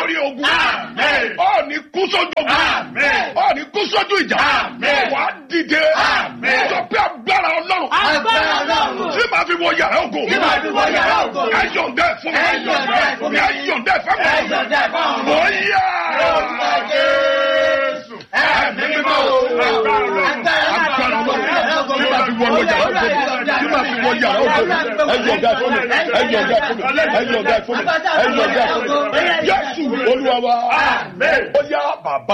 borí ogun. Àmín. Ó ní kú sójú ogun. Àmín. Ó ní kú sójú ìjà. Àmín. Wà á dìde. Àmín. Sọ pé agbára Ọlọ́run. Agbára Ọlọ́run. Tí màá fi wọ yàrá ògo. Tí màá fi wọ yàrá ògo. Ẹ yọ̀ǹda ẹ̀ fún mi. Ẹ yọ̀ǹda ẹ̀ fún mi. Ẹ yọ̀ǹda ẹ̀ fún mi. Ẹ yọ̀ǹda ẹ̀ fún mi. Ó yá. Orúkọ Jésù. Ẹ̀mí mímọ́ o. Agbára Ọlọ́run. Agbára Ọlọ́run. Tí màá fi wọ yàrá ògo. Tí màá fi wọ yàrá ògo. Ẹ yọ̀ǹda ẹ̀ fún mi. Ẹ yọ̀ǹda ẹ̀ fún mi. Ẹ yọ̀ǹda ẹ̀ fún mi. Ẹ yọ̀ǹda ẹ̀ fún mi. Jésù Olúwa wa. Àmín. Ó yá bàbá